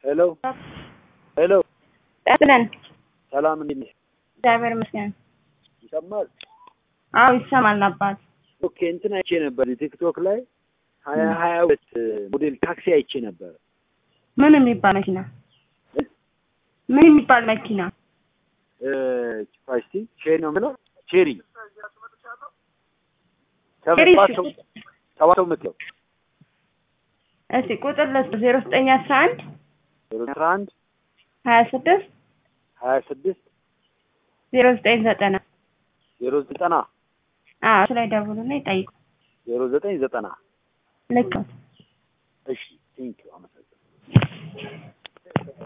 ሄሎ ሄሎ፣ ቀጥለን ሰላም እንዴት ነሽ? እግዚአብሔር ይመስገን። ይሰማል? አዎ ይሰማል አባት። ኦኬ እንትን አይቼ ነበር ቲክቶክ ላይ ሀያ ሀያ ሁለት ሞዴል ታክሲ አይቼ ነበር። ምን የሚባል መኪና? ምን የሚባል መኪና? ፋስቲ ቼሪ ነው የምለው ቼሪ ቼሪ ሰባት ሰው ሰባት ሰው የምትለው እስቲ ቁጥር ለስ ዜሮ ዘጠኝ አስራ አንድ ዜሮ አስራ አንድ ሀያ ስድስት ሀያ ስድስት ዜሮ ዘጠኝ ዘጠና ዜሮ ዘጠና አዎ እሱ ላይ ደውሉና ይጠይቁ። ዜሮ ዘጠኝ ዘጠና ልክ ነው። እሺ ቴንኪው አመሰግናለሁ።